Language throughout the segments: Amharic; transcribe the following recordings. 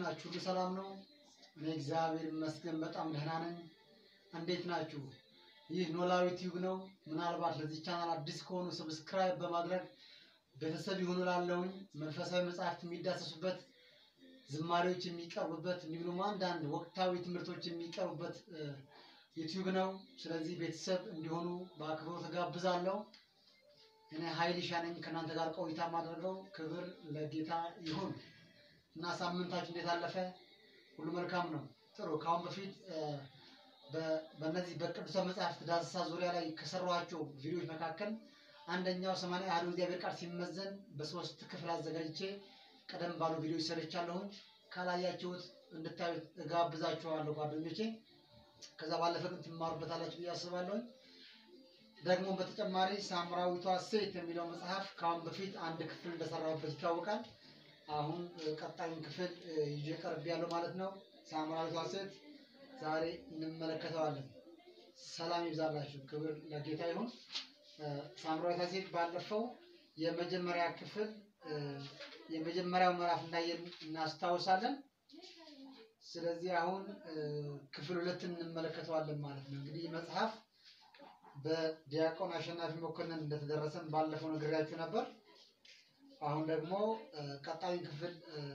ናችሁ? ሁሉ ሰላም ነው? እኔ እግዚአብሔር ይመስገን በጣም ደህና ነኝ። እንዴት ናችሁ? ይህ ኖላዊ ቲዩብ ነው። ምናልባት ለዚህ ቻናል አዲስ ከሆኑ ሰብስክራይብ በማድረግ ቤተሰብ ይሁኑ ላለሁኝ መንፈሳዊ መጽሐፍት የሚዳሰሱበት ዝማሬዎች የሚቀርቡበት እንዲሁም ደግሞ አንዳንድ ወቅታዊ ትምህርቶች የሚቀርቡበት ዩቲዩብ ነው። ስለዚህ ቤተሰብ እንዲሆኑ በአክብሮት ጋብዛለሁ። እኔ ሀይልሻ ነኝ ከእናንተ ጋር ቆይታ ማድረገው። ክብር ለጌታ ይሁን እና ሳምንታችሁ እንዴት አለፈ? ሁሉ መልካም ነው። ጥሩ። ከአሁን በፊት በእነዚህ በቅዱሳን መጽሐፍት ዳሰሳ ዙሪያ ላይ ከሰሯቸው ቪዲዮዎች መካከል አንደኛው ሰማንያ አሐዱ እግዚአብሔር ቃል ሲመዘን በሶስት ክፍል አዘጋጅቼ ቀደም ባሉ ቪዲዮዎች ሰርቻለሁኝ። ካላያችሁት እንድታዩት እጋብዛችኋለሁ ጓደኞቼ። ከዛ ባለፈ ግን ትማሩበታላችሁ ብዬ አስባለሁኝ። ደግሞ በተጨማሪ ሳምራዊቷ ሴት የሚለው መጽሐፍ ከአሁን በፊት አንድ ክፍል እንደሰራሁበት ይታወቃል። አሁን ቀጣዩን ክፍል ይዤ ቀርብ ያለው ማለት ነው። ሳምራዊቷ ሴት ዛሬ እንመለከተዋለን። ሰላም ይብዛላችሁ። ክብር ለጌታ ይሁን። ሳምራዊቷ ሴት ባለፈው የመጀመሪያ ክፍል የመጀመሪያው ምዕራፍ እንዳየን እናስታውሳለን። ስለዚህ አሁን ክፍል ሁለትን እንመለከተዋለን ማለት ነው። እንግዲህ መጽሐፍ በዲያቆን አሸናፊ መኮንን እንደተደረሰን ባለፈው ነግሬያችሁ ነበር። አሁን ደግሞ ቀጣዩን ክፍል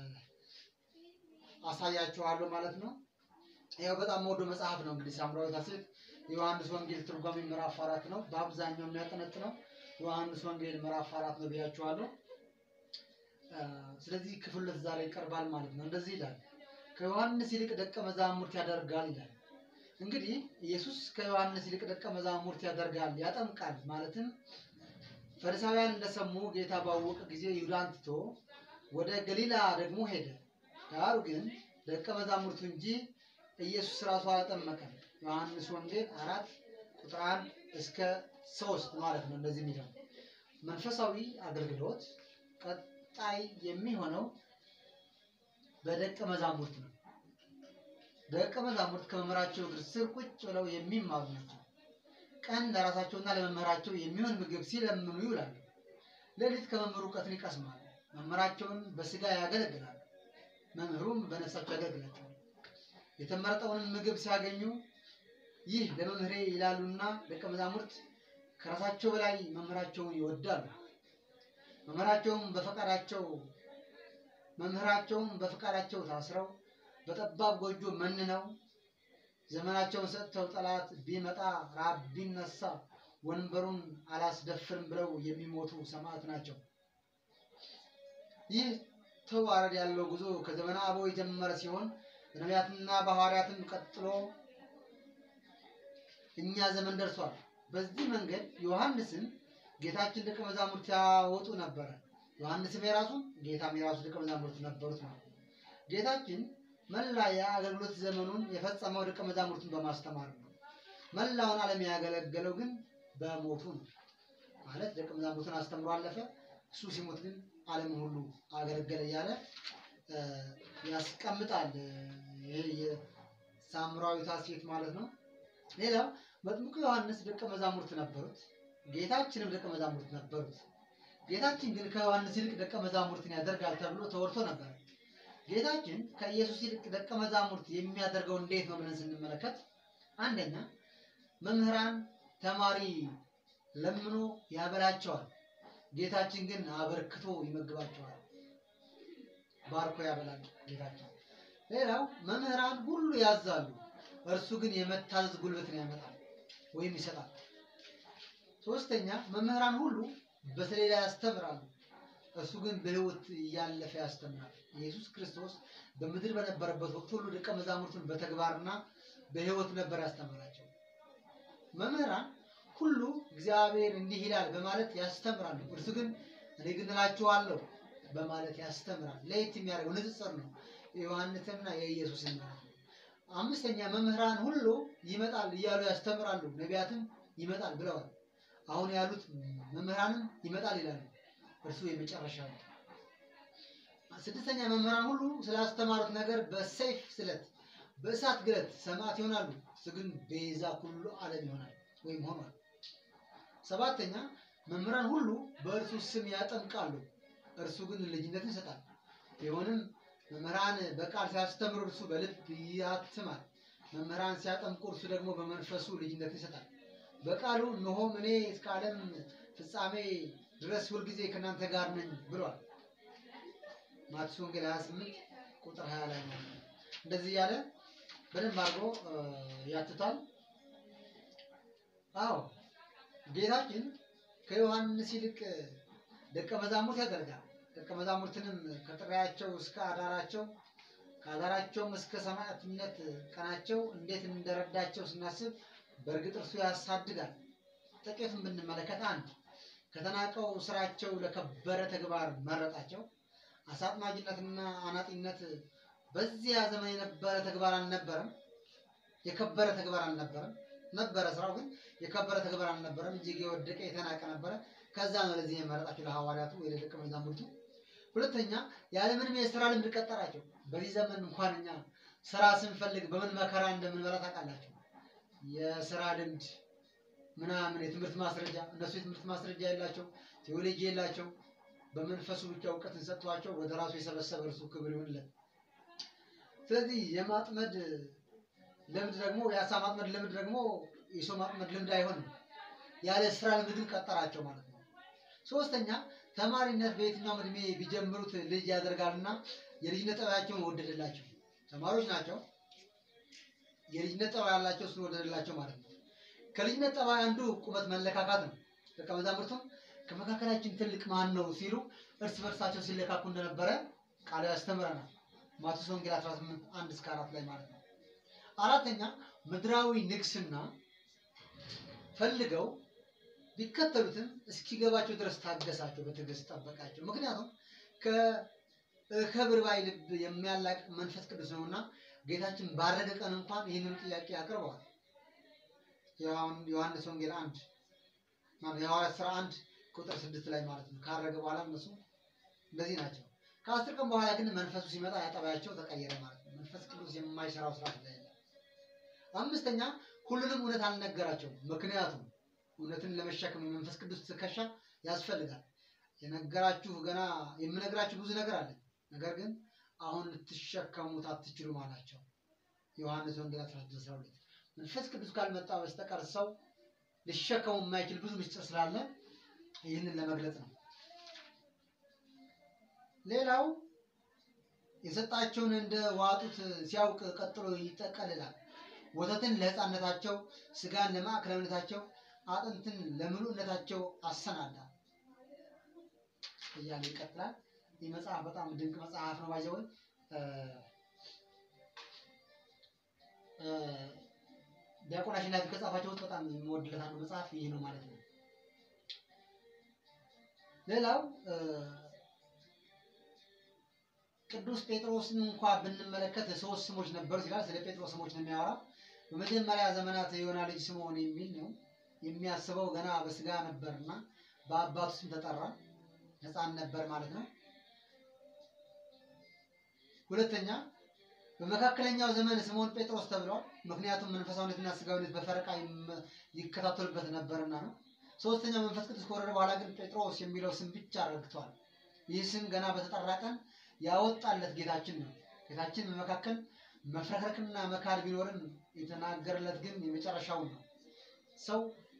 አሳያችኋለሁ ማለት ነው። ያው በጣም ወዶ መጽሐፍ ነው እንግዲህ ሳምራዊቷ ሴት የዮሐንስ ወንጌል ትርጓሜ ምዕራፍ አራት ነው። በአብዛኛው የሚያጠነጥነው ዮሐንስ ወንጌል ምዕራፍ አራት ነው ብያችኋለሁ። ስለዚህ ክፍል ሁለት ዛሬ ይቀርባል ማለት ነው። እንደዚህ ይላል፣ ከዮሐንስ ይልቅ ደቀ መዛሙርት ያደርጋል ይላል። እንግዲህ ኢየሱስ ከዮሐንስ ይልቅ ደቀ መዛሙርት ያደርጋል ያጠምቃል ማለትም ፈሪሳውያን እንደሰሙ ጌታ ባወቀ ጊዜ ይሁዳን ትቶ ወደ ገሊላ ደግሞ ሄደ። ዳሩ ግን ደቀ መዛሙርቱ እንጂ ኢየሱስ ራሱ አላጠመቀም። ዮሐንስ ወንጌል አራት ቁጥር አንድ እስከ ሶስት ማለት ነው። እንደዚህ የሚለው መንፈሳዊ አገልግሎት ቀጣይ የሚሆነው በደቀ መዛሙርት ነው። ደቀ መዛሙርት ከመምህራቸው እግር ስር ቁጭ ብለው የሚማሩ ናቸው። ቀን ለራሳቸውና ለመምህራቸው የሚሆን ምግብ ሲለምኑ ይውላሉ። ሌሊት ከመምህሩ እውቀትን ይቀስማሉ። መምህራቸውን በስጋ ያገለግላሉ፣ መምህሩም በነፍሳቸው ያገለግላቸዋል። የተመረጠውንም ምግብ ሲያገኙ ይህ ለመምህሬ ይላሉና ደቀ መዛሙርት ከራሳቸው በላይ መምህራቸውን ይወዳሉ። መምህራቸውም በፈቃዳቸው መምህራቸውም በፈቃዳቸው ታስረው በጠባብ ጎጆ መንነው ዘመናቸውን ሰጥተው ጠላት ቢመጣ ራብ ቢነሳ ወንበሩን አላስደፍርም ብለው የሚሞቱ ሰማዕት ናቸው። ይህ ተዋረድ ያለው ጉዞ ከዘመነ አበው የጀመረ ሲሆን በነቢያትና በሐዋርያትም ቀጥሎ እኛ ዘመን ደርሷል። በዚህ መንገድ ዮሐንስን ጌታችን ደቀ መዛሙርት ያወጡ ነበረ። ዮሐንስም የራሱ ጌታም የራሱ ደቀ መዛሙርት ነበሩት ማለት ነው። ጌታችን መላ የአገልግሎት ዘመኑን የፈጸመው ደቀ መዛሙርቱን በማስተማር ነው። መላውን ዓለም ያገለገለው ግን በሞቱ ነው። ማለት ደቀ መዛሙርቱን አስተምሮ አለፈ። እሱ ሲሞት ግን ዓለምን ሁሉ አገለገለ እያለ ያስቀምጣል። ይሄ የሳምራዊቷ ሴት ማለት ነው። ሌላው መጥምቁ ዮሐንስ ደቀ መዛሙርት ነበሩት። ጌታችንም ደቀ መዛሙርት ነበሩት። ጌታችን ግን ከዮሐንስ ይልቅ ደቀ መዛሙርትን ያደርጋል ተብሎ ተወርቶ ነበር። ጌታችን ከኢየሱስ ይልቅ ደቀ መዛሙርት የሚያደርገው እንዴት ነው ብለን ስንመለከት አንደኛ መምህራን ተማሪ ለምኖ ያበላቸዋል። ጌታችን ግን አበርክቶ ይመግባቸዋል። ባርኮ ያበላል ጌታችን። ሌላው መምህራን ሁሉ ያዛሉ፣ እርሱ ግን የመታዘዝ ጉልበትን ያመጣል ወይም ይሰጣል። ሶስተኛ መምህራን ሁሉ በሰሌዳ ያስተምራሉ፣ እሱ ግን በሕይወት እያለፈ ያስተምራል። ኢየሱስ ክርስቶስ በምድር በነበረበት ወቅት ሁሉ ደቀ መዛሙርቱን በተግባርና በሕይወት ነበር ያስተምራቸው። መምህራን ሁሉ እግዚአብሔር እንዲህ ይላል በማለት ያስተምራሉ፣ እርሱ ግን እኔ ግን እላችኋለሁ በማለት ያስተምራል። ለየት የሚያደርገው ንጽጽር ነው፣ የዮሐንስና የኢየሱስን ማለት ነው። አምስተኛ መምህራን ሁሉ ይመጣል እያሉ ያስተምራሉ፣ ነቢያትም ይመጣል ብለዋል። አሁን ያሉት መምህራንም ይመጣል ይላሉ፣ እርሱ የመጨረሻ ነው። ስድስተኛ መምህራን ሁሉ ስላስተማሩት ነገር በሰይፍ ስለት በእሳት ግለት ሰማዕት ይሆናሉ፣ እሱ ግን ቤዛ ኩሉ ዓለም ይሆናል ወይም ሆኗል። ሰባተኛ መምህራን ሁሉ በእርሱ ስም ያጠምቃሉ፣ እርሱ ግን ልጅነትን ይሰጣል። ቢሆንም መምህራን በቃል ሲያስተምሩ እርሱ በልብ ያትማል። መምህራን ሲያጠምቁ እርሱ ደግሞ በመንፈሱ ልጅነት ይሰጣል። በቃሉ እነሆም እኔ እስከ ዓለም ፍጻሜ ድረስ ሁልጊዜ ከእናንተ ጋር ነኝ ብሏል። ማቴዎስ ወንጌል 28 ቁጥር 20 ላይ ነው። እንደዚህ እያለ በደንብ አድርጎ ያትታል። አዎ ጌታችን ከዮሐንስ ይልቅ ደቀ መዛሙርት ያደርጋል። ደቀ መዛሙርትንም ከጥሪያቸው እስከ አዳራቸው ከአዳራቸውም እስከ ሰማዕትነት ቀናቸው እንዴት እንደረዳቸው ስናስብ በእርግጥ እርሱ ያሳድጋል። ጥቂቱን ብንመለከት አንድ ከተናቀው ስራቸው ለከበረ ተግባር መረጣቸው። አሳጥማጅነትና አናጢነት በዚያ ዘመን የነበረ ተግባር አልነበረም። የከበረ ተግባር አልነበረም። ነበረ ስራው ግን የከበረ ተግባር አልነበረም። እጅግ የወደቀ የተናቀ ነበረ። ከዛ ነው ለዚህ የመረጣቸው ለሐዋርያቱ ወይ ለደቀ መዛሙርቱ። ሁለተኛ ያለምንም የስራ ልምድ ቀጠራቸው። በዚህ ዘመን እንኳን እኛ ስራ ስንፈልግ በምን መከራ እንደምንበላ ታውቃላችሁ። የስራ ልምድ ምናምን የትምህርት ማስረጃ እነሱ የትምህርት ማስረጃ የላቸው፣ ቴዎሎጂ የላቸው። በመንፈሱ ብቻ እውቀትን ሰጥቷቸው ወደ ራሱ የሰበሰበ እርሱ ክብር ይሁንለት። ስለዚህ የማጥመድ ልምድ ደግሞ የአሳ ማጥመድ ልምድ ደግሞ የሰው ማጥመድ ልምድ አይሆንም። ያለ ስራ ልምድ ግን ቀጠራቸው ማለት ነው። ሶስተኛ ተማሪነት በየትኛውም እድሜ ቢጀምሩት ልጅ ያደርጋልና የልጅነት ጠባያቸውን ወደደላቸው። ተማሪዎች ናቸው። የልጅነት ጠባይ ያላቸው እሱን ወደደላቸው ማለት ነው። ከልጅነት ጠባይ አንዱ ቁመት መለካካት ነው። ደቀ መዛሙርቱም ከመካከላችን ትልቅ ማን ነው ሲሉ እርስ በርሳቸው ሲለካኩ እንደነበረ ቃሉ ያስተምረናል። ማቴዎስ ወንጌል 18 1 እስከ 4 ላይ ማለት ነው። አራተኛ ምድራዊ ንግስና ፈልገው ቢከተሉትም እስኪገባቸው ድረስ ታገሳቸው፣ በትዕግስት ጠበቃቸው። ምክንያቱም ከክብር ባይ ልብ የሚያላቅ መንፈስ ቅዱስ ነውና ጌታችን ባረገ ቀን እንኳን ይህንን ጥያቄ አቅርበዋል። ዮሐንስ ወንጌል አንድ የሐዋርያት ሥራ አንድ ቁጥር ስድስት ላይ ማለት ነው። ካረገ በኋላ እነሱ እንደዚህ ናቸው። ከአስር ቀን በኋላ ግን መንፈሱ ሲመጣ ያጠባያቸው ተቀየረ ማለት ነው። መንፈስ ቅዱስ የማይሰራው ስራ ስለሌለ። አምስተኛ ሁሉንም እውነት አልነገራቸውም። ምክንያቱም እውነትን ለመሸከም የመንፈስ ቅዱስ ትከሻ ያስፈልጋል። የነገራችሁ ገና የምነግራችሁ ብዙ ነገር አለ፣ ነገር ግን አሁን ልትሸከሙት አትችሉም አላቸው። ዮሐንስ ወንጌል 16 መንፈስ ቅዱስ ካልመጣ በስተቀር ሰው ሊሸከሙ የማይችል ብዙ ምስጢር ስላለ ይህንን ለመግለጽ ነው። ሌላው የሰጣቸውን እንደ ዋጡት ሲያውቅ ቀጥሎ ይጠቀልላል። ወተትን ለሕፃንነታቸው፣ ስጋን ለማዕከላዊነታቸው፣ አጥንትን ለምሉዕነታቸው አሰናዳ እያለ ይቀጥላል። ይህ መጽሐፍ በጣም ድንቅ መጽሐፍ ነው። ባይዘወይ ዲያቆን አሸናፊ ከጻፋቸው ውስጥ በጣም የምወድለት አንዱ መጽሐፍ ይህ ነው ማለት ነው። ሌላው ቅዱስ ጴጥሮስን እንኳ ብንመለከት ሶስት ስሞች ነበሩት ይላል። ስለ ጴጥሮስ ስሞች ነው የሚያወራው። በመጀመሪያ ዘመናት የዮና ልጅ ስምዖን የሚል ነው። የሚያስበው ገና በስጋ ነበርና በአባቱ ስም ተጠራ። ሕፃን ነበር ማለት ነው። ሁለተኛ በመካከለኛው ዘመን ስምዖን ጴጥሮስ ተብሏል። ምክንያቱም መንፈሳዊነትና ስጋዊነት በፈረቃ ይከታተሉበት ነበርና ነው። ሶስተኛው መንፈስ ቅዱስ ከወረደ በኋላ ግን ጴጥሮስ የሚለው ስም ብቻ ረግቷል። ይህ ስም ገና በተጠራ ቀን ያወጣለት ጌታችን ነው። ጌታችን በመካከል መፍረክረክና መካድ ቢኖርም የተናገረለት ግን የመጨረሻውን ነው። ሰው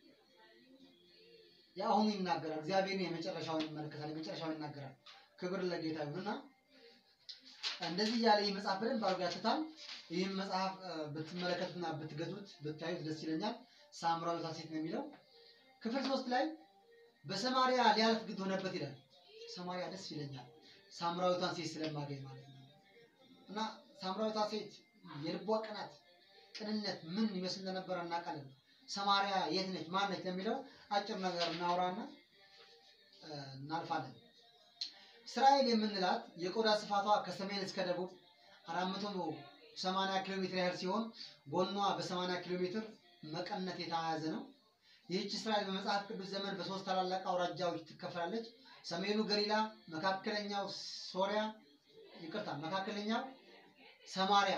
የአሁኑ ይናገራል፣ እግዚአብሔር የመጨረሻውን ይመለከታል፣ የመጨረሻውን ይናገራል። ክብር ለጌታ ይሁንና እንደዚህ እያለ ይህ መጽሐፍ በደንብ አድርጎ ያትታል። ይህም መጽሐፍ ብትመለከቱና ብትገዙት ብታዩት ደስ ይለኛል። ሳምራዊቷ ሴት ነው የሚለው ክፍል ሶስት ላይ በሰማሪያ ሊያልፍ ግድ ሆነበት ይላል። ሰማሪያ ደስ ይለኛል ሳምራዊቷን ሴት ስለማገኝ ማለት ነው። እና ሳምራዊቷ ሴት የልቧ ቅናት፣ ቅንነት ምን ይመስል እንደነበረ እናውቃለን። ሰማሪያ የት ነች ማን ነች ለሚለው አጭር ነገር እናውራና እናልፋለን። እስራኤል የምንላት የቆዳ ስፋቷ ከሰሜን እስከ ደቡብ አራት መቶ ሰማንያ ኪሎ ሜትር ያህል ሲሆን ጎኗ በሰማንያ ኪሎ ሜትር መቀነት የተያያዘ ነው። ይህች እስራኤል በመጽሐፍ ቅዱስ ዘመን በሶስት ታላላቅ አውራጃዎች ትከፈላለች። ሰሜኑ ገሊላ፣ መካከለኛው ሶሪያ፣ ይቅርታ፣ መካከለኛው ሰማሪያ፣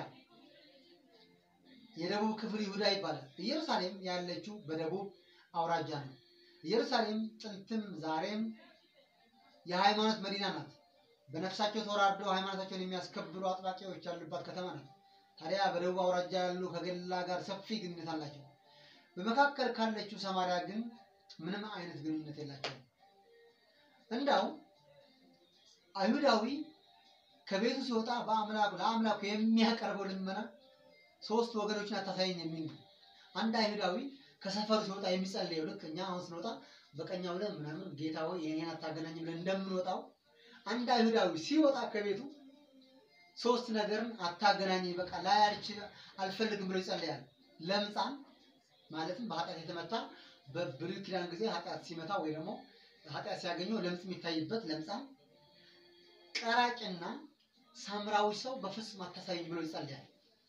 የደቡብ ክፍል ይሁዳ ይባላል። ኢየሩሳሌም ያለችው በደቡብ አውራጃ ነው። ኢየሩሳሌም ጥንትም ዛሬም የሃይማኖት መዲና ናት። በነፍሳቸው ተወራርደው ሃይማኖታቸውን የሚያስከብሩ አጥባቂዎች ያሉባት ከተማ ናት። ታዲያ በደቡብ አውራጃ ያሉ ከገሊላ ጋር ሰፊ ግንኙነት አላቸው። በመካከል ካለችው ሰማርያ ግን ምንም አይነት ግንኙነት የላቸውም። እንዳው አይሁዳዊ ከቤቱ ሲወጣ በአምላኩ ለአምላኩ የሚያቀርበው ልመና ሶስት ወገኖችን አታሳየኝ የሚል ነው። አንድ አይሁዳዊ ከሰፈሩ ሲወጣ የሚጸልየው ልክ እኛ አሁን ስንወጣ በቀኛ ብለን ምናምን ጌታ ሆይ የኔን አታገናኝ ብለን እንደምንወጣው አንድ አይሁዳዊ ሲወጣ ከቤቱ ሶስት ነገርን አታገናኝ በቃ ላይ አልፈልግም ብሎ ይጸልያል። ለምጻም ማለትም በኃጢአት የተመታ በብሉይ ኪዳን ጊዜ ኃጢአት ሲመታ ወይ ደግሞ ኃጢአት ሲያገኘው ለምጽ የሚታይበት ለምጻም፣ ቀራጭና ሳምራዊ ሰው በፍጹም አታሳይኝ ብሎ ይጸልያል።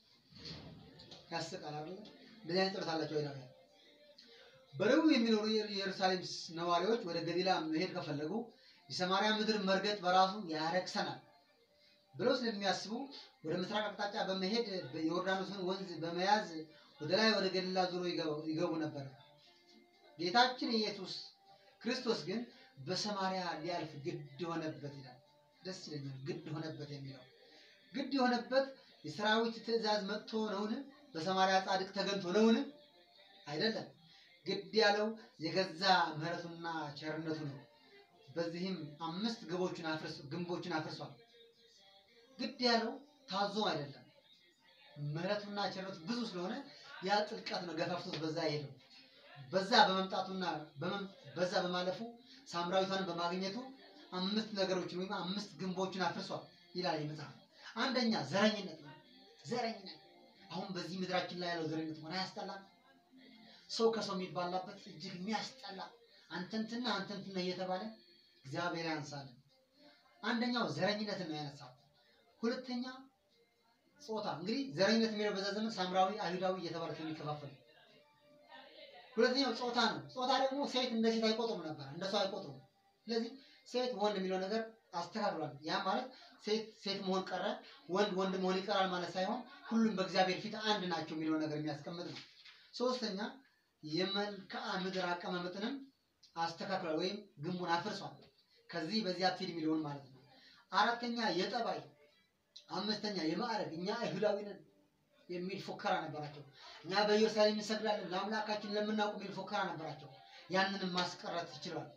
ያስቃል አይደል? እንደዚህ አይነት ጸሎት አላቸው አይሁዳውያን። በደቡብ የሚኖሩ የኢየሩሳሌም ነዋሪዎች ወደ ገሊላ መሄድ ከፈለጉ የሰማርያ ምድር መርገጥ በራሱ ያረክሰናል ብለው ስለሚያስቡ ወደ ምስራቅ አቅጣጫ በመሄድ የዮርዳኖስን ወንዝ በመያዝ ወደ ላይ ወደ ገሊላ ዞሮ ይገቡ ነበር። ጌታችን ኢየሱስ ክርስቶስ ግን በሰማርያ ሊያልፍ ግድ ሆነበት ይላል። ደስ ይለኛል። ግድ ሆነበት የሚለው ግድ የሆነበት የሰራዊት ትእዛዝ መጥቶ ነውን? በሰማርያ ጻድቅ ተገንቶ ነውን? አይደለም። ግድ ያለው የገዛ ምሕረቱና ቸርነቱ ነው። በዚህም አምስት ግቦችን አፍርስ ግንቦችን አፍርሷል። ግድ ያለው ታዞ አይደለም። ምሕረቱና ቸርነቱ ብዙ ስለሆነ ያ ጥልቀት ነው ገፋፍቶት በዛ ሄደው በዛ በመምጣቱና በዛ በማለፉ ሳምራዊቷን በማግኘቱ አምስት ነገሮችን ወይም አምስት ግንቦችን አፍርሷል ይላል መጽሐፍ። አንደኛ ዘረኝነት ነው። ዘረኝነት አሁን በዚህ ምድራችን ላይ ያለው ዘረኝነት ሆነ አያስጠላም? ሰው ከሰው የሚባላበት እጅግ የሚያስጠላ አንተንትና አንተንትና እየተባለ እግዚአብሔር ያንሳልን። አንደኛው ዘረኝነትን ነው ያነሳው። ሁለተኛ ጾታ። እንግዲህ ዘረኝነት የሚለው በዛ ዘመን ሳምራዊ፣ አይሁዳዊ እየተባለ የሚከፋፈል ሁለተኛው ጾታ ነው። ጾታ ደግሞ ሴት እንደ ሴት አይቆጥሩም ነበር፣ እንደ ሰው አይቆጥሩም። ስለዚህ ሴት ወንድ የሚለው ነገር አስተካክሏል። ያ ማለት ሴት ሴት መሆን ቀረ፣ ወንድ ወንድ መሆን ይቀራል ማለት ሳይሆን ሁሉም በእግዚአብሔር ፊት አንድ ናቸው የሚለው ነገር የሚያስቀምጥ ነው። ሶስተኛ የመልክዓ ምድር አቀማመጥንም አስተካክሏል ወይም ግንቡን አፍርሷል። ከዚህ በዚህ አትሄድ የሚለውን ማለት ነው። አራተኛ የጠባይ፣ አምስተኛ የማዕረግ እኛ አይሁዳዊ ነን የሚል ፉከራ ነበራቸው። እኛ በኢየሩሳሌም እንሰግዳለን ለአምላካችን ለምናውቅ የሚል ፉከራ ነበራቸው። ያንንም ማስቀረት ይችላል።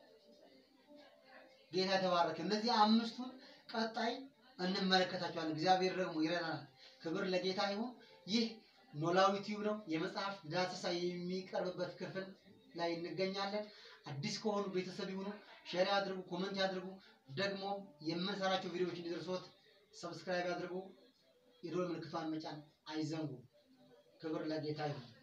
ጌታ የተባረከ። እነዚህ አምስቱን ቀጣይ እንመለከታቸዋለን። እግዚአብሔር ደግሞ ይረዳናል። ክብር ለጌታ ይሁን። ይህ ኖላዊ ቲዩብ ነው። የመጽሐፍ ዳሰሳ የሚቀርብበት ክፍል ላይ እንገኛለን። አዲስ ከሆኑ ቤተሰብ ይሁኑ፣ ሼር ያድርጉ፣ ኮመንት ያድርጉ። ደግሞ የምንሰራቸው ቪዲዮዎች እንዲደርሶት ሰብስክራይብ ያድርጉ። የደወል ምልክቷን መጫን አይዘንጉ። ክብር ለጌታ ይሁን።